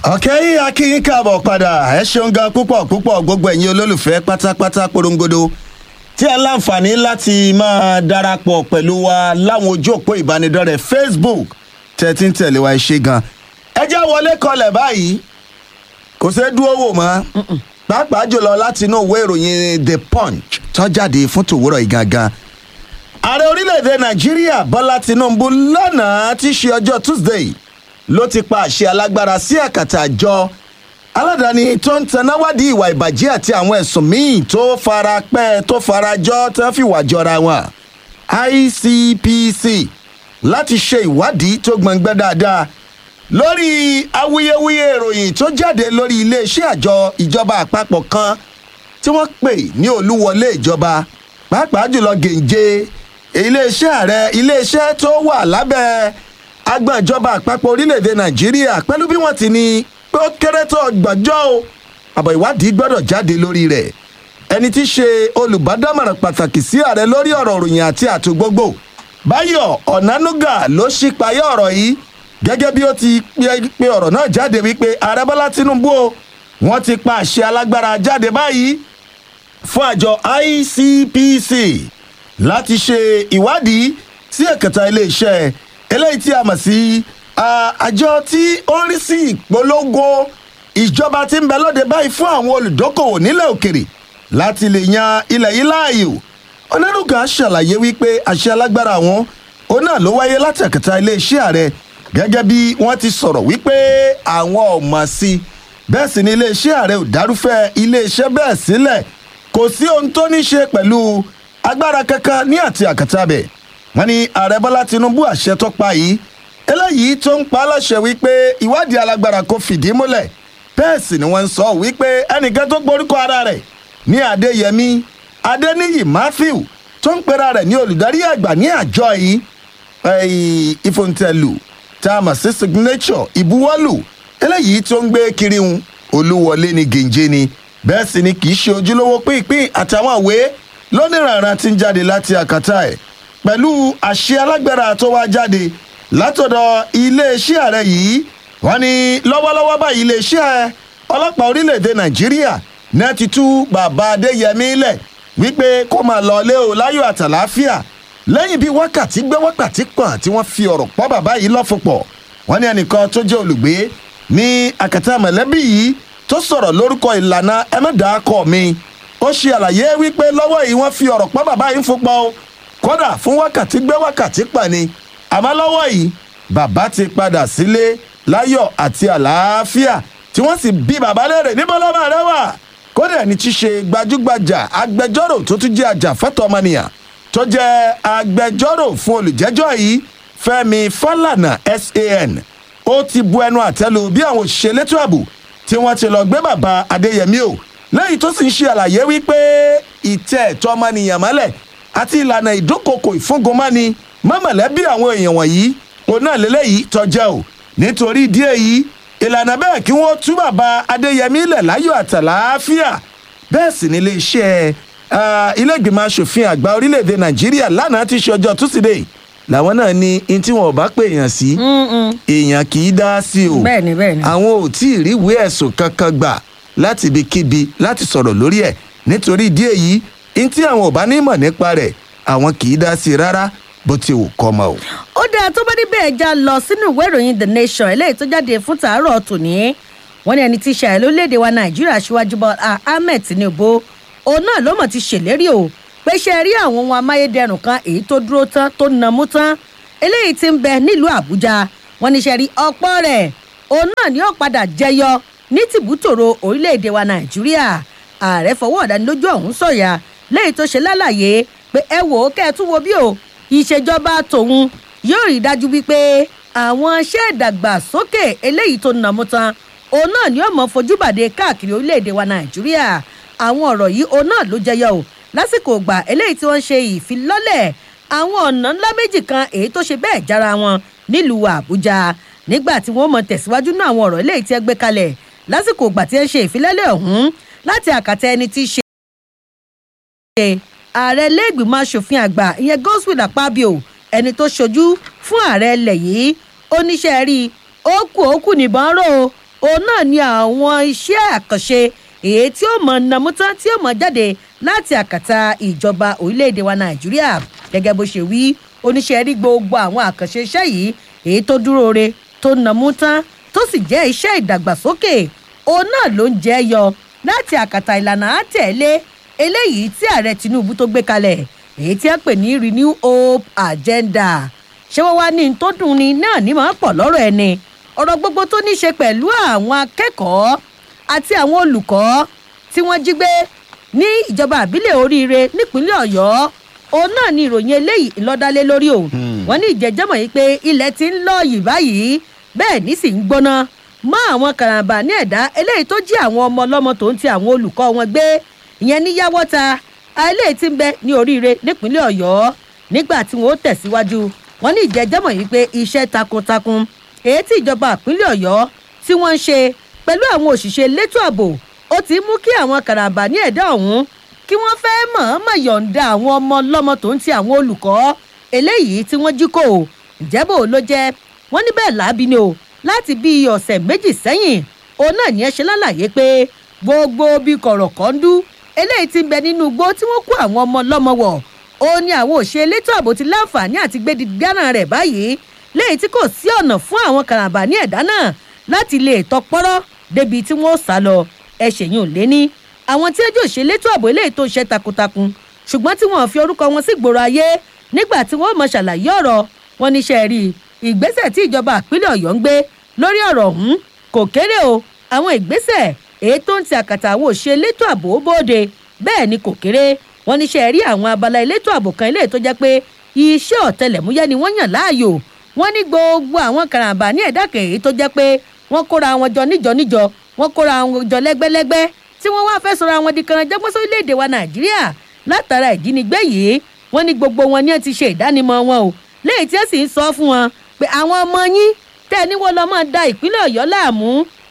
ọ̀kẹ́ akínyín káàbọ̀ padà ẹ ṣeun gan púpọ̀ púpọ̀ gbogbo ẹ̀yin olólùfẹ́ pátápátá porongodo tí ẹ láǹfààní láti máa darapọ̀ pẹ̀lú wa láwọn ojú òpó ìbánidọ́rẹ̀ẹ́ facebook tẹ́tí ń tẹ̀lé wa ẹ ṣe gan ẹ já wọlé kọlẹ̀ báyìí kò ṣeé dúró wò mọ́ pàápàá jùlọ láti inú ìwé ìròyìn the punch tó jáde fún tòwúrọ̀ yìí gangan ààrẹ orílẹ̀-èdè nàìjíríà bọ́lá tinubu lánàá tí í ṣe ọjọ́ tuesday ló ti pa àṣẹ alágbára sí àkàtà àjọ aládàáni tó ń tanáwádìí ìwà ìbàjẹ́ àti àwọn ẹ̀sùn míì tó fara pẹ́ tó fara jọ tó fi wà jọra wọn icpc láti ṣe ìwádìí tó gbọ̀ngbẹ́ dáadáa lórí awuyewuye ìròyìn tó jáde lórí iléeṣẹ́ àjọ ìjọba àpapọ̀ kan tí wọ́n pè ní olúwọlé ìjọba pàápàá jùlọ gèǹje iléeṣẹ́ ààrẹ iléeṣẹ́ tó wà lábẹ́ agbọ̀n ìjọba àpapọ̀ orílẹ̀-èdè nàìjíríà pẹ̀lú bí wọ́n ti ní pé ó kéré tó ọgbọ̀njọ́ o àbọ̀ ìwádìí gbọ́dọ̀ jáde lórí rẹ̀ ẹni tí í ṣe olùbádámọ̀ràn pàtàkì sí ààrẹ lórí ọ̀rọ̀ òròyìn àti àtò gbogbo báyọ̀ ọ̀nánúgà ló ṣípayá ọ̀rọ̀ yìí gẹ́gẹ́ bí ó ti pe ọ̀rọ̀ náà jáde wípé ààrẹ bọ́lá tinubu o wọ́n ti pa àṣẹ alágbára jáde báyìí fún àjọ icpc láti ṣe ìwádìí sí ẹ̀kẹta iléeṣẹ́ eléyìí tí a mọ̀ sí àjọ tí ó ń rí sí ìpolongo ìjọba tí ń bẹ lóde báyìí fún àwọn olùdókòwò nílẹ̀ òkèrè láti lè yan ilẹ̀ yìí láàyò onírúgà ṣàlàyé wípé àṣẹ alágbára àwọn òun náà ló wáyé láti ẹ̀kẹta iléeṣẹ́ ààrẹ gẹ́gẹ́ bí wọ́n ti sọ̀rọ̀ wípé àwọn ò mọ̀ sí i bẹ́ẹ̀ sì ni iléeṣẹ́ ààrẹ ò dárúfẹ́ iléeṣẹ́ bẹ́ẹ̀ sílẹ̀ kò sí ohun tó ní ṣe pẹ̀lú agbára kankan ní àti àkàtà bẹ̀ wọ́n ní ààrẹ bọ́lá tinubu àṣẹ tó pa yìí eléyìí tó ń pa á láṣẹ wípé ìwádìí alágbára kò fìdí múlẹ̀ bẹ́ẹ̀ sì ni wọ́n ń sọ wípé ẹnìkan tó gborúkọ ara rẹ̀ ní adéyẹmí adéníyì matthew tó ń pera rẹ̀ ní olùdarí àgbà ní àjọ yìí ìfòǹtẹ̀lù tá a mọ̀ sí signature ìbuwọ́lù eléyìí tó ń gbé kiri ń olúwọlé ní gèǹjẹ ni bẹ́ẹ̀ sì ni kì í ṣe ojúlówó pínpín àtàwọn àwé lónìrànràn tí ń jáde láti àkàtà ẹ̀ pẹ̀lú àṣẹ alágbára tó wá jáde látọ̀dọ̀ iléeṣẹ́ ààrẹ yìí wọ́n ní lọ́wọ́lọ́wọ́ báyìí iléeṣẹ́ ọlọ́pàá orílẹ̀‐èdè nàìjíríà náà ti tú bàbá adéyẹmí lẹ̀ wípé kó máa lọ lé o láyọ̀ àtàláfíà lẹ́yìn bíi wákàtí gbé wákàtí kan tí wọ́n fi ọ̀rọ̀ pọ́ bàbá yìí lọ́fọ̀pọ̀ wọ́n ní ẹnìkan tó jẹ́ olùgbé ní àkàtà mọ̀lẹ́bí yìí tó sọ̀rọ̀ lórúkọ ìlànà ẹ̀mẹ́dàákọ̀ mi ó ṣe àlàyé wípé lọ́wọ́ yìí wọ́n fi ọ̀rọ̀ pọ́ bàbá yìí fúnpọ̀ o kódà fún wákàtí gbé wákàtí pọ̀ ni àmọ́ lọ́wọ́ yìí bàbá ti padà sílé láyọ̀ àti àlàáfíà tí wọ́n sì bí bàbá léèrè níbo lọ́mọ rẹ wà kódà ẹni tí ṣe gbajúgbajà agbẹjọ́rò tó tún jẹ́ àjàfẹ́tọ̀ ọmọnìyàn tó jẹ́ agbẹjọ́rò fún olùjẹ́jọ́ yìí fẹ́mi fálànà san ó ti bu ẹnu àtẹ́lu bí àwọn òṣìṣẹ́ elétò ààbò tí wọ́n ti lọ gbé bàbá adéyẹmí o lẹ́yìn tó sì ń ṣe àlàyé wípé ìtẹ́ ẹ̀tọ́ ọmọnìyàn mọ́lẹ̀ àti ìlànà ìdúnkokò ìfúngunmọ́ni mọ́mọ̀lẹ́bí àwọn èèyàn wọ̀nyí òun náà lélẹ́yìí tọ́jẹ́ o nítorí ìdí èyí ìlànà bẹ́ẹ̀ kí wọ́n tú bàbá adéyẹmí lẹ̀ láyọ̀ àtàláfíà bẹ́ẹ̀ sì ní iléeṣẹ́ ilé-ìgbìmọ̀ asòfin àgbà orílẹ̀-èdè nàìjíríà lánàá ti ṣe ọjọ́ túsídẹ̀ẹ́ làwọn náà ní in tí wọn ò bá pè èèyàn sí èèyàn kì í dá sí o bẹ́ẹ̀ni bẹ́ẹ̀ni. àwọn ò tí ì ríwèé ẹ̀sùn kankan gbà láti ibikíbi láti sọ̀rọ̀ lórí ẹ̀ nítorí ìdí èyí in tí àwọn ò bá ní mọ̀ nípa rẹ̀ àwọn kì í dá sí i rárá bó ti wù kọ́ mọ́ o. ó dáa tó bá níbẹ̀ ẹja lọ sínú ìwé ìròyìn the nation eléyìí tó jáde fún tàárọ̀ tòní wọ́n ní ẹni tí ṣàyẹ̀ lórílẹ̀‐èdè wa nàìjíríà síwájú bọ́ ahmed tinubu òun náà ló mọ̀ ti ṣèlérí o pé ṣe rí àwọn ohun amáyédẹrùn kan èyí tó dúró tán tó nàmú tán eléyìí ti ń bẹ nílùú àbújá wọ́n ní ṣe rí ọ̀pọ̀ rẹ̀ òun náà ni ó padà jẹyọ ní tìbútòrò orílẹ̀‐èdè wa nàìjíríà ààrẹ fọwọ́ ọ̀dánilójú ọ̀hún sọ̀yà lẹ́yìn tó ṣe lálàyé pé ẹ wò ó kẹ́ ẹ tún wo bí o ìṣèjọba tòun yóò rí dájú wípé àwọn iṣẹ́ ìdàgbàsókè eléyìí tó nàmú tán òun náà ni ó mọ fojú bàdé káàkiri orílẹ̀-èdè wa nàìjíríà àwọn ọ̀rọ̀ yìí òun náà ló jẹyọ o lásìkò ìgbà eléyìí tí wọ́n ṣe ìfilọ́lẹ̀ àwọn ọ̀nà ńlá méjì kan èyí tó ṣe bẹ́ẹ̀ jára wọn nílùú àbújá nígbà tí wọ́n mọ tẹ̀síwájú náà àwọn ọ̀rọ̀ eléyìí tí ẹ gbé kalẹ̀ lásìkò ìgbà tí ẹ ń ṣe ìfilọ́lẹ̀ ọ̀hún láti àkàtà ẹni tí í ṣe ààrẹ lẹ́gbìmọ̀ asòfin àgbà ìyẹn godswill akpabio ẹni tó ṣojú fún ààrẹ ilẹ̀ yìí oníṣẹ́ rí ó kù ó kù níbọn rò ó òun náà ni àwọn iṣẹ́ àkànṣe èyí tí ó mọ̀ nàmú tán tí ó mọ̀ jáde láti àkàtà ìjọba orílẹ̀-èdè wa nàìjíríà gẹ́gẹ́ bó ṣe wí oníṣẹ́ rí gbogbo àwọn àkànṣe iṣẹ́ yìí èyí tó dúró re tó nàmú tán tó sì jẹ́ iṣẹ́ ìdàgbàsókè òun náà ló ń jẹ́ yọ láti àkàtà ìlànà àtẹ̀lé eléyìí tí ààrẹ tinubu tó gbé kalẹ̀ èyí tí a pè ní renew hope agenda ṣé wọ́n wá ní tó dùn ni náà ní máa pọ̀ lọ́rọ̀ ẹni ọ̀rọ̀ gbogbo tó ní ṣe pẹ̀lú àwọn akẹ́kọ̀ọ́ àti àwọn olùkọ́ tí wọ́n jí gbé ní ìjọba àbílẹ̀ oríire nípínlẹ̀ ọ̀yọ́ òun náà ni ìròyìn eléyìí ńlọ́dálé lórí o wọ́n ní ìjẹ́jẹ́mọ̀ yìí pé ilẹ̀ ti ń lọ yìí báyìí bẹ́ẹ̀ ní sì ń gbóná mọ́ àwọn karambà ní ẹ̀dá eléyìí tó jí àwọn ọmọ ọlọ́mọ tó ń ti àwọn olùkọ́ wọn gbé ìyẹn ní yáwọ́ta eléyìí ti ń bẹ ní oríire nípínlẹ̀ ọ̀yọ́ nígbà tí wọ́n ó tẹ̀síwájú wọ́n ní ìjẹ́jẹ́mọ̀ yìí pé iṣẹ́ takuntakun èyí tí ìjọba ìpínlẹ̀ ọ̀yọ́ tí wọ́n ń ṣe pẹ̀lú àwọn òṣìṣẹ́ elétò ààbò ó ti mú kí àwọn karambà ní ẹ̀dá ọ̀hún kí wọ́n fẹ́ mọ̀ọ́mọ̀ yọ̀ǹda àwọn ọmọ ọlọ́mọ tó ń ti àwọn olùkọ́ eléyìí tí wọ́n jí kò ìjẹ́bò ló jẹ́ wọ́n ní bẹ́ẹ̀ láabi ni o láti bíi ọ̀sẹ̀ méjì sẹ́yìn òun náà ní ẹ ṣe lálàyé pé gbogbo bíi kọ̀rọ̀kọ́ndú eléyìí ti ń bẹ nínú igbó tí wọ́n kó àwọn ọmọ ọlọ́mọ wọ̀ ó ní àwọn òṣè elétò ààbò ti láǹfààní àti gbédi gánà rẹ̀ báyìí léyìí tí kò sí ọ̀nà fún àwọn karambà ní ẹ̀dá náà láti lè tọpọ́rọ́ débi tí wọ́n sá lọ ẹ̀ṣẹ̀ yìí ò lé ní àwọn tí ẹjọ́ òṣè elétò ààbò eléyìí tó ń ṣe takuntakun ṣùgbọ́n tí wọ́n fi orúkọ wọn sí gbòòrò ayé nígbà tí wọ́n mọ ṣàlàyé ọ̀rọ̀ wọn níṣẹ́ rí ìgbésẹ̀ tí ìjọba àpínlẹ̀ ọ̀yọ́ ń gbé lórí ọ̀rọ̀ ọ̀hún kò kéré o àwọn ìgbésẹ̀ èyí tó ń ti àkàtà àwọn òṣè elétò ààbò bóde bẹ́ẹ̀ ni kò kéré wọn níṣẹ́ rí àwọn abala elétò ààbò kan eléyìí tó jẹ́ pé iṣẹ́ ọ̀tẹlẹ̀múyẹ́ ni wọ́n yàn láàyò wọ́n ní gbogbo àwọn karambà ní ẹ̀dá kèé tó jẹ́ pé wọ́n kóra wọn jọ níjọ níjọ wọ́n kóra wọn jọ lẹ́gbẹ́lẹ́gbẹ́ tí wọ́n wá fẹ́ sọ̀rọ̀ àwọn di kanranjẹ́gbọ́n sórílẹ̀‐èdè wa nàìjíríà látara ìjínigbé yìí wọ́n ní gbogbo wọn ni ẹ ti ṣe ìdánimọ̀ wọn o léyìí tí ẹ sì ń sọ fún wọn pé àwọn ọmọ yín tẹ́ ẹ níwọ́ lọ́ máa da ìpínlẹ̀ ọ̀yọ́ láàmú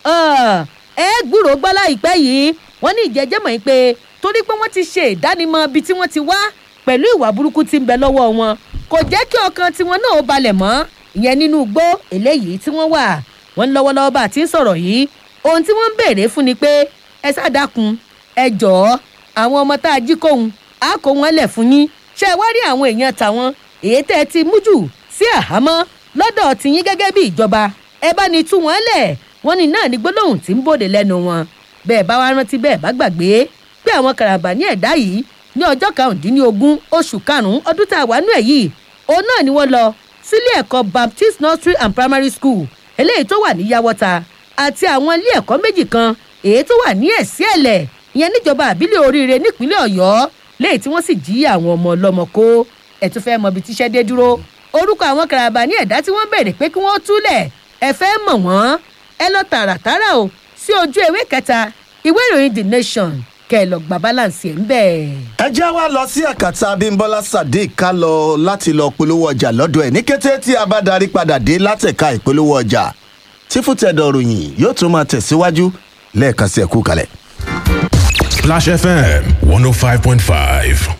ẹ gbúròó gbọ́ láìpẹ́ yìí wọ́n ní ìjẹ́jẹ́ mọ̀ pé torí pé wọ́n ti ṣe ìdánimọ̀ ibi tí wọ́n ti wá pẹ̀lú ìwà burúkú tí ń bẹ lọ́wọ́ wọn kò jẹ́ kí ọkàn tiwọn náà ó balẹ̀ mọ́ ìyẹn nínú igbó eléyìí tí wọ́n wà wọ́n lọ́wọ́lọ́wọ́ bá a ti ń sọ̀rọ̀ yìí ohun tí wọ́n ń béèrè fún ni pé ẹ sádàkun ẹ jọ̀ọ́ àwọn ọmọ tá a jí kóhun á kó wọn lẹ̀ fún yín ṣé ẹ wá rí àwọn èèyàn tàwọn èyí tẹ́ ẹ ti mú jù sí àhámọ́ lọ́dọ̀ tìyín gẹ́gẹ́ bí ìjọba ẹ bá ní tú wọn lẹ̀ wọ́n ní náà ní gbólóhùn tí ń bòde lẹ́nu wọn bẹ́ẹ̀ bá wá rántí bẹ́ẹ̀ bá gbàgbé pé àwọn karambà ní ẹ̀dá yìí ní ọjọ́ karùndínlógún oṣù karùn-ún ọdún tá a wà nú ẹ̀ yìí òun náà ni wọ́n lọ sílé ẹ̀kọ́ baptist nursery and primary school eléyìí tó wà ní yàwọ́ta àti àwọn ilé ẹ̀kọ́ méjì kan èyí tó wà ní ẹ̀sí ẹ̀lẹ̀ ìyẹn níjọba àbílẹ̀ oríire nípínlẹ̀ ọ̀yọ́ léyìí tí wọ́n sì jí àwọn ọmọ ọlọ́mọ kó ẹ̀tún fẹ́ mọ ibi tíṣẹ́ dé dúró orúkọ àwọn karambà ní ẹ̀dá tí wọ́n béèrè pé kí wọ́n túlẹ̀ ẹ fẹ́ mọ̀ wọ́n ẹ lọ tààràtàrà o sí ojú ewé kẹta ìwé ìròyìn the nation kẹ ẹ lọ gba balance ẹ ń bẹ. ẹ já wa lọ sí àkàtà abimbola sadiq ká lọ láti lọ polówó ọjà lọ́dọ̀ ẹ̀ ní kété tí a bá darí padà dé látẹ̀ka ìpolówó ọjà tí fútẹ̀dọ̀ ròyìn yóò tún máa tẹ̀síwájú lẹ́ẹ̀kan sí ẹ̀kú kalẹ̀. Splash FM 105.5.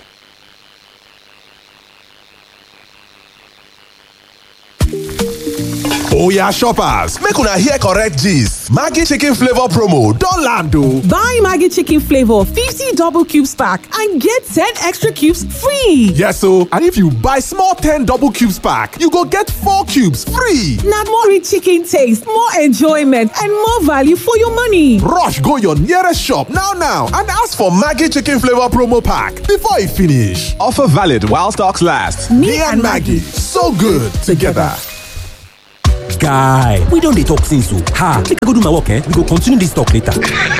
Oya shoppers, make una hear correct gist. Maggi chicken flavor promo don land o. Buy Maggie Chicken Flavor 50 double cubes pack and get 10 extra cubes free. Yes o, and if you buy small 10 double cubes pack, you go get 4 cubes free. Now more rich chicken taste, more enjoyment, and more value for your money. Rush go your nearest shop now now and ask for Maggi chicken flavor promo pack before e finish. Offer valid while stocks last. Me, and Maggie, so good together. guy we don dey talk since o ha make i go do my work eh we go continue this talk later.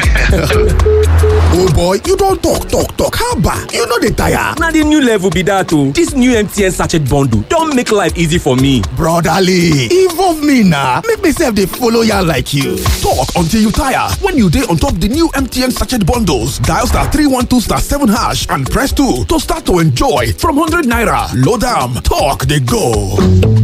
Oh boy, you don talk talk talk haba, you no dey tire. na the new level be that o this new mtn sachet bundle don make life easy for me. Brotherly, involve me na make me sef dey follow yarn like you. Talk until you tire when you dey on top the new MTN sachet bundles. Dial star 312 star 7 hash and press 2 to start to enjoy from 100 naira. Load am, talk dey go.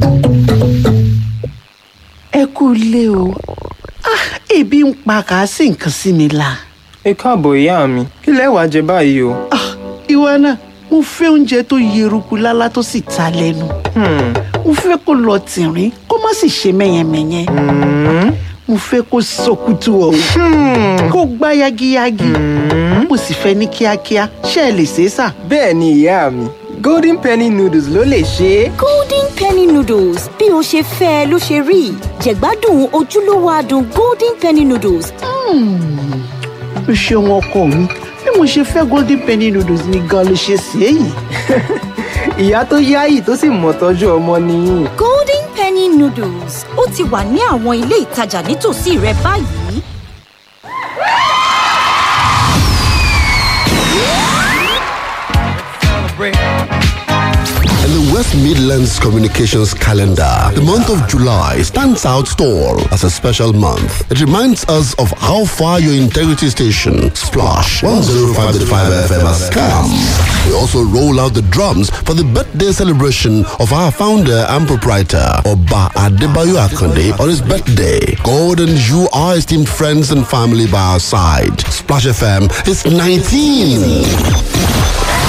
ẹ kú ilé o Ah, ebi ń pa kà á sì nǹkan sí mi la. ẹ káàbọ̀ ìyá mi kí lẹ wàá jẹ báyìí o. Ah, ìwọ náà mo fẹ́ oúnjẹ tó yeruku lálá tó sì ta lẹ́nu. mo fẹ́ kó lọ tìrín kó má sì ṣe mẹ́yẹmẹ́yẹ. mo fẹ́ kó sọkútù ọ̀hún kó gbá yagiyagi mo sì fẹ́ ní kíákíá ṣé ẹ lè ṣe é sà. bẹ́ẹ̀ ni ìyá mi golden penny noodles ló lè ṣe é. golden penny noodles bí o ṣe fẹ́ ẹ ló ṣe rí jẹ̀gbádùn ojúlówó adùn golden penny noodles o ṣeun ọkọ mi bí mo ṣe fẹ́ golden penny noodles ni gan ló ṣe ṣe é yìí. ìyá tó yáyì tó sì mọ̀ tọ́jú ọmọ nìyí. golden penny noodles ó ti wà ní àwọn ilé ìtajà nítòsí rẹ báyìí. In the West Midlands Communications calendar, the month of July stands out tall as a special month. It reminds us of how far your integrity station, Splash 105.5 FM has come. We also roll out the drums for the birthday celebration of our founder and proprietor, Oba Adebayo Akonde, on his birthday. God and you are esteemed friends and family by our side. Splash FM is 19.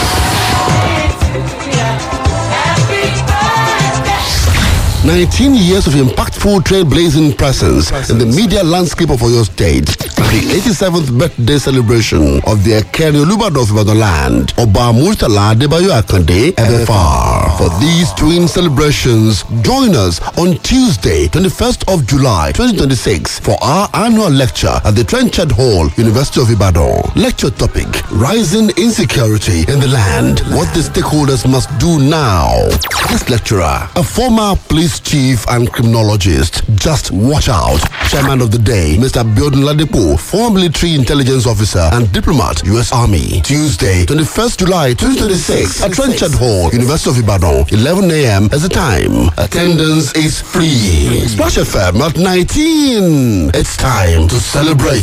19 years of impactful trailblazing presence in the media landscape of Oyo State. The 87th birthday celebration of the Ekeri Olubado of Ibadan land, Oba Murtala Debayo Akande, FFR. For these twin celebrations, join us on Tuesday, 21st of July, 2026 for our annual lecture at the Trenchard Hall, University of Ibadan. Lecture topic, Rising Insecurity in the Land, What the Stakeholders Must Do Now. This lecturer, a former police chief and criminologist, just watch out. Chairman of the day, Mr. Biodun Ladepo, former military intelligence officer and diplomat, U.S. Army. Tuesday, 21st July 2026 at Trenchard Hall, University of Ibadan, 11 a.m. as the time. Attendance is free. Splash FM at 19. It's time to celebrate.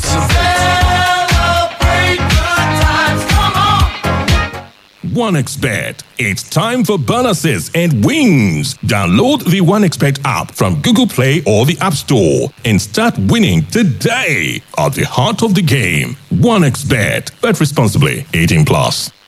OneXBet. It's time for bonuses and wins. Download the OneXBet app from Google Play or the App Store and start winning today. At the heart of the game, OneXBet. Bet responsibly. 18 plus.